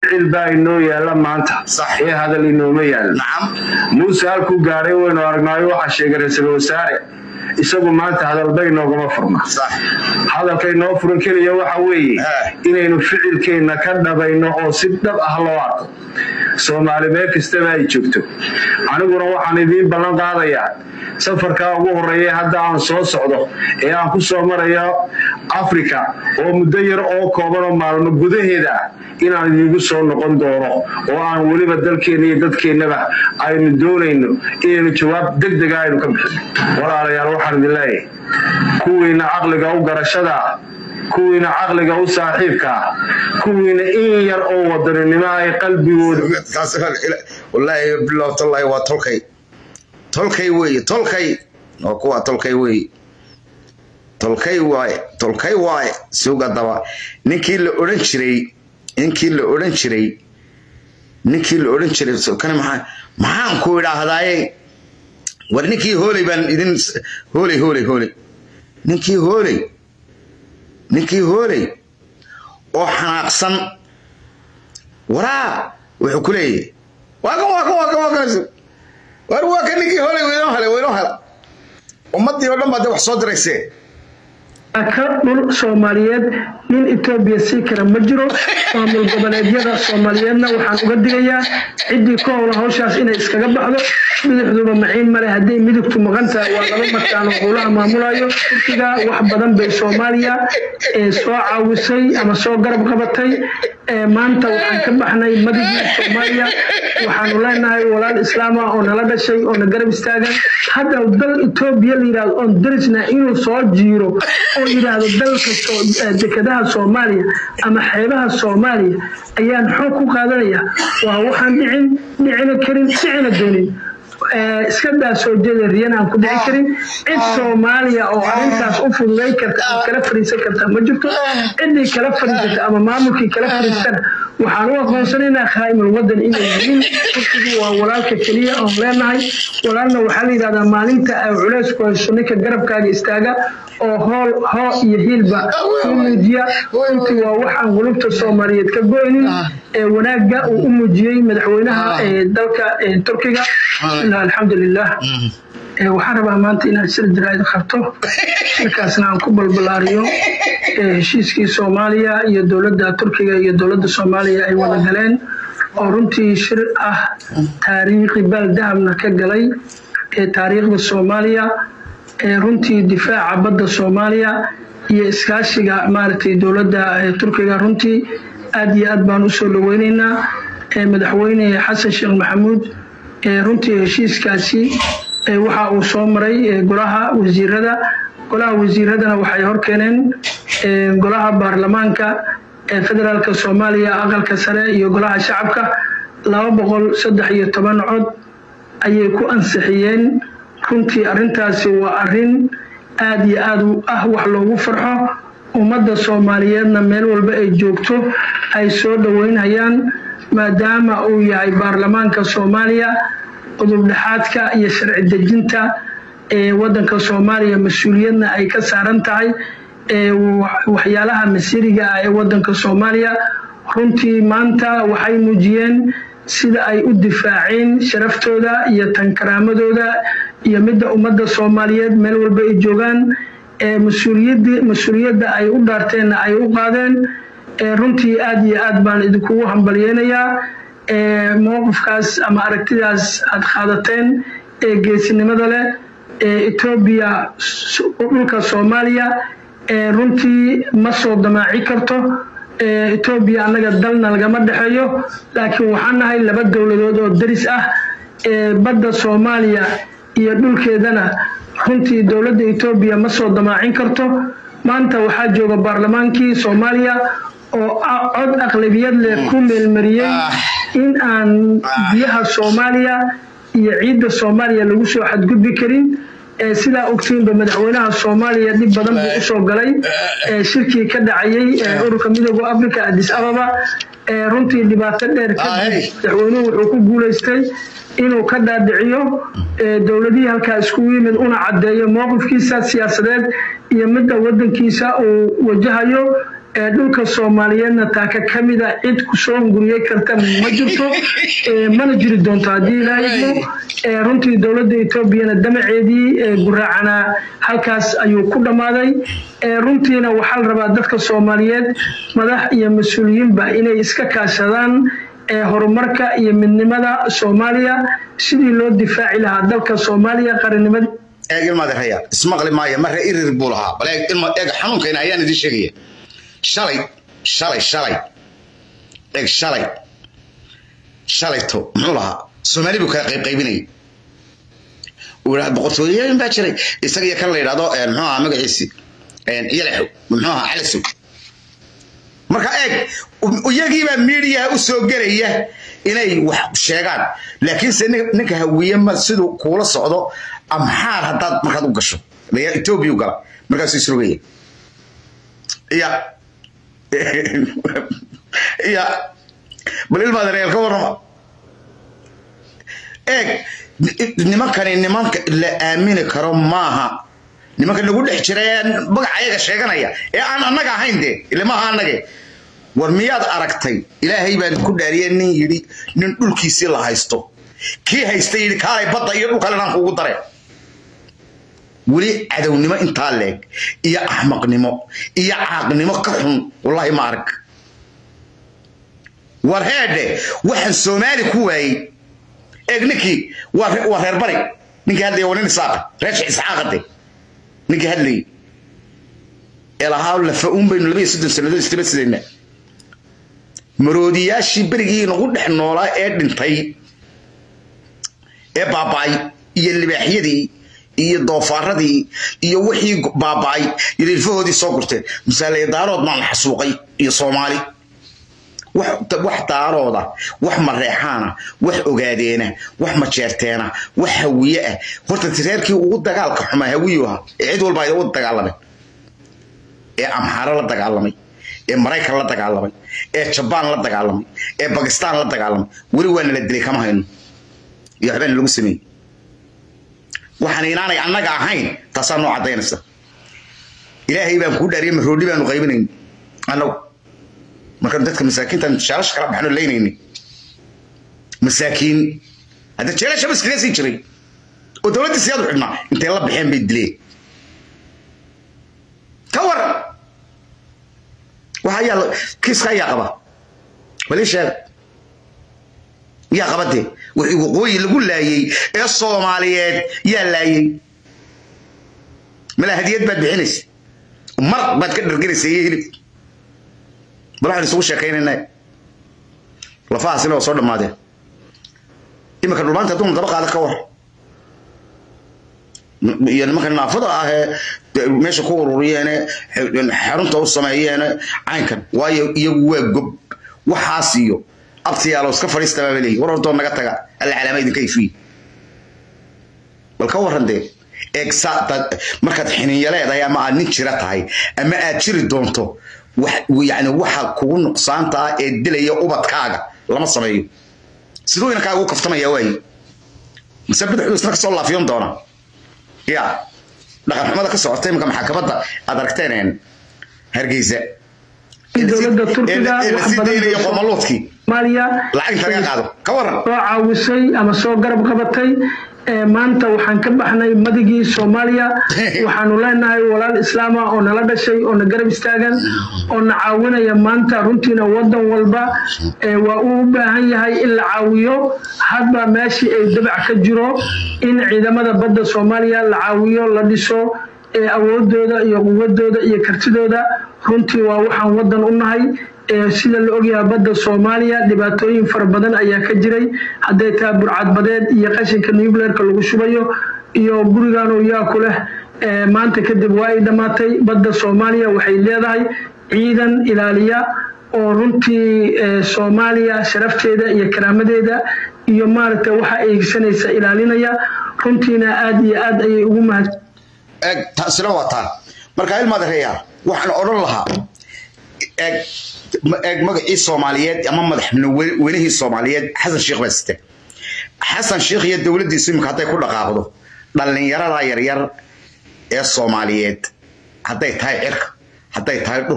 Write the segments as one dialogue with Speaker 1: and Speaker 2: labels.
Speaker 1: ficil baa inoo yaalla maanta
Speaker 2: Sax.
Speaker 1: ee hadal inooma yaalla
Speaker 2: nacam
Speaker 1: muuse halkuu gaadhay waynu aragnaayo waxaa sheegay ra-iisul wasaare isagu maanta hadalba inoogama furna
Speaker 2: sax
Speaker 1: hadalka inoo furan keliya waxa weeye
Speaker 2: Eh.
Speaker 1: inaynu ficilkeenna ka dhabayno oo si dhab ah loo arko soomaali meel kastaba ay joogto aniguna waxaan idiin ballan qaadayaa safarkaa ugu horreeya hadda aan soo socdo ee aan ku soo marayo afrika oo muddo yar oo kooban oo maalmo gudaheeda ah inaan idiinku soo noqon doono oo aan weliba dalkeenna iyo dadkeennaba aynu doonayno inaynu jawaab deg dega aynu ka bixino walaalayaal waxaan idin leeyahay kuwiina caqliga u garashada ah kuwiina caqliga u saaxiibka ah kuwiina in yar oo wadaninimo ay qalbigooda
Speaker 2: kaas wallaahi bilow tallahi waa tolkay tolkay weeye tolkay waa kuwa tolkay weeye tolkay waaye tolkay waaye suga daba ninkii la odhan jiray ninkii la odhan jiray ninkii la odhan jiray kan maxaa maxaan ku idhaahdaaye war ninkii hooley baan idin hooley hooley hooley ninkii hooley ninkii hooley oo xanaaqsan waraa wuxuu ku leeyahay waa kan waa kan waa kan waa kan war waa kan ninkii hooley waynoo helay waynoo hela ummaddii oo dhan baa de wax soo diraysee
Speaker 3: ka dhul soomaaliyeed nin etoobiya sii kara ma jiro maamul goboleedyada soomaaliyeedna waxaan uga digayaa ciddii ka howla hawshaas inay iskaga baxdo midixduba maciin male hadday midigtu maqan tahay waa laba markaan oo howlaha maamulayo turkiga wax badan bay soomaaliya ee soo caawisay ama soo garab qabatay ee maanta waxaan ka baxnay madigii soomaaliya waxaanu leenahay walaal islaama oo nala dhashay oo na garab istaagan hadda dal etoobiya la yidhahdo oon darisna inuu soo jiiro oo yidhaahdo dalka soo- eh, dekedaha soomaaliya ama xeebaha soomaaliya ayaan xoog ku qaadanaya waa waxaan dhicin dhicina karin dhicina doonin Eh, iska daa soo jeeda riyan aan ku dhici karin cid soomaaliya oo arrintaas u fududay karta ama kala fariisan karta ma jirto ciddii kala fariisata ama maamulkii kala fariistana waxaan u aqoonsanaynaa khaa'imul wadan inay yihiin turkigu waa walaalka keliya oon leenahay walaalna waxaa la yidhahdaa maalinta ay culays ku hayso ninka garabkaaga istaaga oo hool hoo iyo hiilba u muujiya runtii waa waxaan qulubta soomaaliyeed ka goynin ee wanaagga uu u muujiyey madaxweynaha ee dalka ee turkiga bismillah alxamdulilah Ee, waxaan rabaa maanta inaan sir jaraa'id qabto markaasna aan ku balbalaariyo ee, heshiiskii soomaaliya iyo dowladda turkiga iyo dowladda soomaaliya ay wada galeen oo runtii shir ah taariikhi baldahabna ka galay ee taariikhda soomaaliya ee runtii difaaca badda soomaaliya iyo iskaashiga maaragtay dowladda ee turkiga runtii aad iyo aad baan usoo dhaweyneynaa ee madaxweyne xasan sheekh maxamuud ee runtii heshiiskaasi ee waxa uu soo maray ee golaha wasiirada golaha wasiiradana waxay horkeeneen ee golaha baarlamaanka ee federaalka soomaaliya aqalka sare iyo golaha shacabka laba boqol saddex iyo toban cod ayay ku ansixiyeen runtii arrintaasi waa arrin aad iyo aad u ah wax loogu farxo ummadda soomaaliyeedna meel walba ay joogto ay soo dhoweynayaan maadaama uu yahay baarlamaanka soomaaliya udubdhexaadka iyo sharci dejinta ee wadanka soomaaliya mas-uuliyadna ay ka saaran tahay ee wa- waxyaalaha masiriga ah ee wadanka soomaaliya runtii maanta waxay muujiyeen sida ay u difaaceen sharaftooda iyo tankaraamadooda iyo midda ummadda soomaaliyeed meel walba ay joogaan ee mas-uuliyaddi- mas-uuliyadda ay u dhaarteenna ay u qaadeen ee runtii aad iyo aad baan idinkugu hambalyeynayaa ee mowqifkaas ama aragtidaas aad qaadateen ee geesinimada leh ee etoobiya s- dhulka soomaaliya ee runtii ma soo damaaci karto ee etoobiya annaga dalna lagama dhexeeyo laakiin waxaan nahay laba dowladood oo daris ah ee badda soomaaliya iyo dhulkeedana runtii dowladda etoobiya ma soo damaacin karto maanta waxaa jooga baarlamaankii soomaaliya oo a- cod aqlabiyad leh ku meelmariyey in aan biyaha soomaaliya iyo ciidda soomaaliya lagu soo xadgudbi karin ee sidaa ogtiinba madaxweynaha soomaaliya dhib badan buu usoo galay ee shirkii ka dhacayay ee ururka midooda africa addis ababa ee runtii dhibaato dheer kadib
Speaker 2: Ahay.
Speaker 3: madaxweynuhu wuxuu ku guuleystay inuu ka dhaadhiciyo ee dowladihii halkaa iskugu yimid una caddeeyo mowqifkiisa siyaasadeed iyo midda wadankiisa uu wajahayo dhulka soomaaliyeedna taaka ka mida cid kusoo hunguriyey karta ma jirto mana jiri doonto haddii ilaahaymo runtii dowladda etoobiyana damaceedii guraacana halkaas ayuu ku dhammaaday runtiina waxaa la rabaa dadka soomaaliyeed madax iyo mas-uuliyiinba inay iska kaashadaan horumarka iyo midnimada soomaaliya sidii loo difaaci lahaa dalka soomaaliya qarannimada
Speaker 2: eeg ilmaadeerhaya ismaqli maayo marre irir buu lahaa bal eeg ilma eeg xanuunkayna ayaan idiin sheegaya shalay shalay shalay eeg shalay shalayto muxuu lahaa soomaali buu kala qaybqaybinayay uu yidhahda boqortooyooyin baa jiray isaga iyo kan la yidhahdo muxuu ahaa magaciisi yalaxow muxuu ahaa calasow marka eeg iyagiibaa miidiyaha u soo gelaya inay wax sheegaan laakiinse ninka hawiye ma siduu kuula socdo amxaar haddaad markaad u gasho etoobiya u gala markaasuu isrogaya ya ya bal ilmaada reer ka warrama eeg nimankani nimanka la aamini karo maaha nimanka nagu dhex jira ee magaca ayaga sheeganaya ee aan annaga ahayn dee ile maaha annage war miyaad aragtay ilaahay baan ku dhaariyay nin yidhi nin dhulkiisii la haysto kii haystay yidhi kaalay badda iyo dhulkale inaan kuugu dare weli cadownimo intaa leeg iyo axmaqnimo iyo caaqnimo ka xun wallaahi ma arag war heedhe waxaan soomaali ku waayey eeg ninkii waa reer bari ninkii hadlaya waa nin isaaqa reesha isxaaqade ninkii hadlayay ee lahaa lafa uun baynu labaiyo soddon sannadood istaba sidayna maroodiyaashii berigii nagu dhex noolaa ee dhintay ee baaba'ay iyo libaaxyadii iyo doofaaradii iyo wixii baaba'ay iyo ilfahoodii soo gurteen misaale daarood maan la xasuuqay iyo soomaali wax daarooda wax mareexaana wax ogaadeena wax majeerteena wax hawiye ah horta tireerkii ugu dagaalka xumaa hawiyu ahaa ee cid walba ay u dagaalameen ee amxaaro la dagaalamay ee maraykan la dagaalamay ee jabaan la dagaalamay ee bakistaan la dagaalamay weli waa nala dilay kama hayno iyo waxbaana lagu sameeyey waxaan inaanay annaga ahayn taasaa noo caddaynaysa ilaahay baan kuu dhaariyay maroodhi baanu qaybinayn annagu markaan dadka masaakiintan jeelasha kala baxno leynayni masaakiin hadda jeelasha bas kaga sii jiray oo dowladdii siyaad u xidhnaa intay la baxeen bay dileen ka waran waxa yaa kiiska ayaa qaba bal ii sheeg yaa qaba dee wixii waqooyi lagu laayey ee soomaaliyeed yaa laayey mala hadiyad baad bixinaysa mar baad ka dharganaysa iyo hilib bal waxaan isugu sheekaynayna lafahaasina waa soo dhammaadeen iminka dhulmaanta hadduu daba qaada ka war iyo nimanka naafada ah ee meesha ku ururiyeene xarunta u sameeyeene caynkan waayo iyagu waa gob waxaas iyo abtiyaalo iska fadhiista baa leeyihi war hortoo naga taga alla calaama idinka ifiye bal ka warran dee eegsa markaad xininya leedahay ama aad nin jira tahay ama aad jiri doonto yani waxa kugu nuqsaanta ah ee dilaya ubadkaaga lama sameeyo siduu inankaaga u kaftamaya waaye mise bidixdu isna kasoo laafiyon doona ya dhaqan xumada ka socota iminka maxaakamada aad aragteen hargeysa
Speaker 3: dowladda turkiga
Speaker 2: daynaya qomaluudkii
Speaker 3: soomaaliya
Speaker 2: lacag inta laga qaado ka waran
Speaker 3: soo caawisay ama soo garab qabatay maanta waxaan ka baxnay madigii soomaaliya waxaanu leenahay walaal islaama oo nala dhashay oo na garab istaagan oo na caawinaya maanta runtiina wadan walba waa uu u baahan yahay in la caawiyo hadba meeshii ay dabac ka jiro in ciidamada badda soomaaliya la caawiyo la dhiso awoodooda iyo quwadooda iyo kartidooda runtii waa waxaan wadan u nahay sida la ogyahay badda soomaaliya dhibaatooyin fara badan ayaa ka jiray hadday tahay burcadbadeed iyo qashinka nucleerka lagu shubayo iyo guriganoo yaa ku leh maanta kadib waa ay dhammaatay badda soomaaliya waxay leedahay ciidan ilaaliya oo runtii soomaaliya sharafteeda iyo karaamadeeda iyo maaragtay waxa ay higsanaysa ilaalinaya runtiina aad iyo aad ayay ugu mahad
Speaker 2: eeg taasina waa taa marka ilmaada reeyaa waxaan odhan lahaa eeg eeg magacii soomaaliyeed ama madaxweynihii soomaaliyeed xasan sheekh baa sita xasan sheekh iyo dowladdiisu imika hadday ku dhaqaaqdo dhallinyarada yaryar ee soomaaliyeed hadday tahay cirka hadday tahay dhulka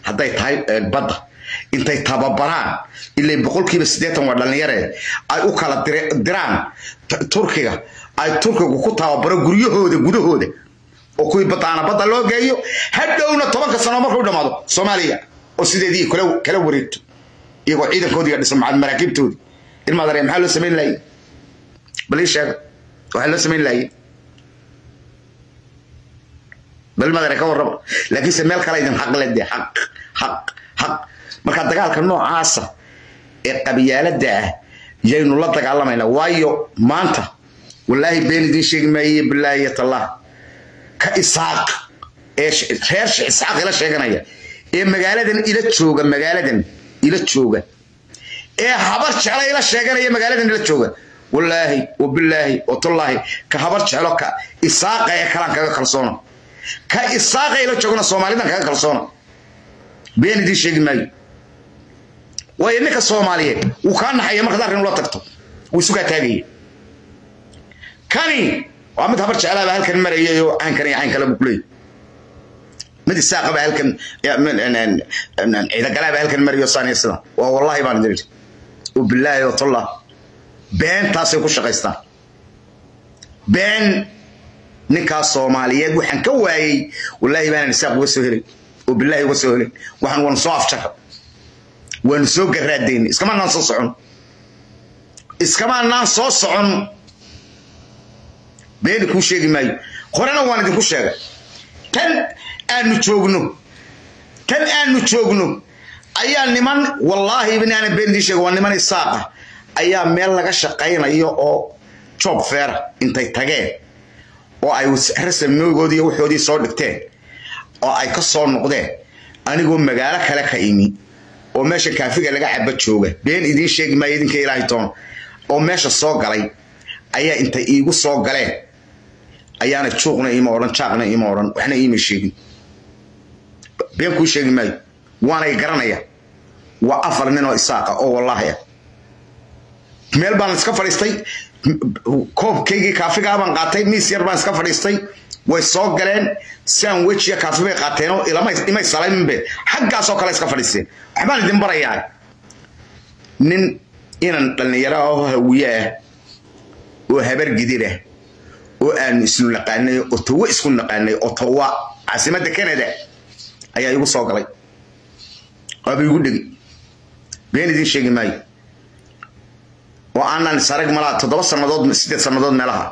Speaker 2: hadday tahay badda intay tababaraan ilay boqolkiiba siddeetan waa dhallinyare ay u kala diraan turkiga ay turkigu ku tababaro guryahooda gudahooda oo kuwii badaana badda loo geeyo hadhowna tobanka sano markuu dhammaado soomaaliya oo sideedii kala wareegto iyagoo ciidankoodii dhisan maraakiibtoodii ilmaadare maxaa loo samayn laayay bal ii sheega waxaa loo samayn laayay bal ilmaadare ka warraba laakiinse meel kale idin xaq ledee xaq xaq xaq marka dagaalka noocaasa ee qabyaaladda ah yaynu la dagaalamaynaa waayo maanta wallaahi been idiin sheegi maaye bilaahi tallah ka isaaq ee reer isaaq ila sheeganaya ee magaaladan ila jooga magaaladan ila jooga ee habar jecla ila sheeganaya magaaladan ila jooga wallaahi wabilaahi watallaahi ka habar jeclo ka isaaqa ee kalaan kaga kalsoona ka isaaqa ila joogana soomaalidan kaga kalsoona been idiin sheegi maayo waayo ninka soomaaliyeed wuu kaa naxaya markaad arrin ula tagto wuu isugaa taagaya kani waa mid habar jeclaaba halkan marayay oo caynkan iyo cayn kale buu kuleeyay mid isaaqaba halkan ciidagalaaba halkan marayo saaniya sidan waa wallaahi baan idin idhi وبالله وطلع بين تاسي كو شقيستان بين ninkaa soomaaliyeed waxaan ka waayey wallaahi baanan isaaq uga soo helay oo bilaahi uga soo helay waxaan waanu soo afjara waanu soo garaadayn iskamaanaan soo socon iskamaanaan soo socon beeni kuu sheegi maayo horena waan idinku sheegay tan aanu joogno tan aanu joogno ayaa niman wallaahi binaanan been idiin sheega waa niman isaaqa ayaa meel laga shaqaynayo oo job feera intay tageen oo ay rasamnoogoodii iyo waxoodii soo dhigteen oo ay ka soo noqdeen anigoo magaalo kale ka imi oo meesha kaafiga laga caba jooga been idiin sheegi maayo idinka ilaahay toon oo meesha soo galay ayaa intay iigu soo galeen ayaana juuqna ima odhan jaaqna ima odhan waxna iima sheegin been kuu sheegi maayo waanay garanaya waa afar nin oo isaaqa oo wallaahi ah meel baan iska fadhiistay koobkaygii kaafigaa baan qaatay miis yar baan iska fadhiistay way soo galeen siaan wejiya kaafi bay qaateenoo imay salayminbe xaggaasoo kale iska fadhiisteen waxbaan idin barayaa nin inan dhallinyaro oo hawiye ah oo habar gidir ah oo aanu isnu naqaanay oo tawo isku naqaanay oo tawa caasimadda canada ayaa igu soo galay waaba igu dhegi been idiin sheegi maayo oo aanan sarag malaa toddoba sannadood sideed sannadood meelaha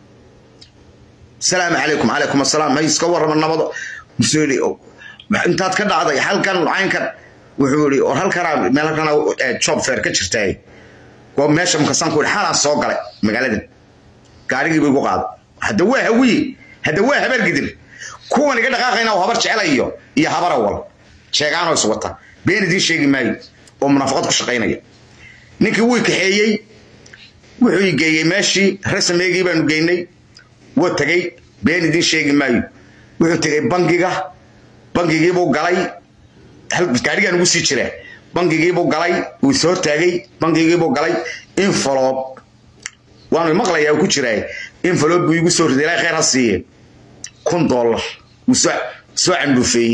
Speaker 2: salaamu calaykum calaykum assalaam may iska warrama nabado musuu yidhi intaad ka dhacday halkan caynkan wuxuu yidhi or halkanaa meel halkana job fair ka jirtaa waa meesha makasan ku yidhi xalaan soo galay magaaladan gaarigii buu igu qaaday hadda waa hawiye hadda waa habar gidir kuwan iga dhaqaaqayna oo habar jecela iyo iyo habar awal sheegaanoo is wata been idiin sheegi maayo oo munaafaqad ku shaqaynaya ninkii wuu kaxeeyey wuxuu i geeyey meeshii rasameegii baanu geynay waa tegey been idiin sheegi maayo wuxuu tegey bangiga bangigiibuu galay gaadhigaan ugu sii jiraa bangigiibuu galay wuu is hortaagay bangigiibuu galay infolob waanu maqlayaa ku jiraa infolob buu igu soo riday ilaa khayr ha siiye kun dollar wuu soo candhuufeeyey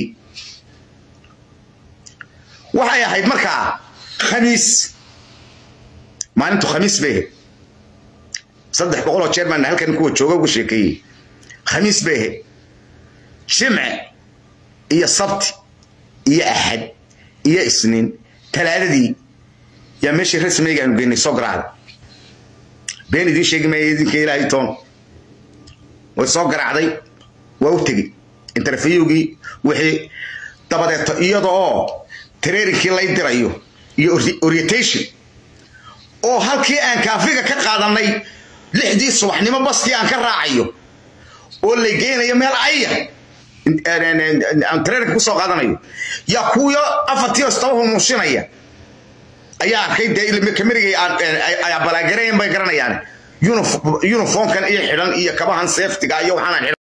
Speaker 2: waxay ahayd markaa khamiis maalintu khamiis bay ahayd saddex boqoloo jeer baan halkan kuwa jooga uga sheekeeyey khamiis bay ahayd jimce iyo sabti iyo axad iyo isniin talaadadii yaa meeshii rasmeyga aanu geynay soo garaacda been idiin sheegi maaya idinka ilaahay toon way soo garaacday waa u tegey interfiyowgii wixii dabadeeto iyada oo tareerinkii lay dirayo iyo orientation oo halkii aan kaafiga ka qaadanay lixdii subaxnimo baskii aan ka raacayo oo lay geynayo meel aya aan tareerinka kusoo qaadanayo yaa kuwiyo afartii istaba humuushinaya ayaa arkay dee kamerigay ay balaagarayen bay garanayaan uniformkan iyo xidhan iyo kabahan safetiga iyo waxaanaan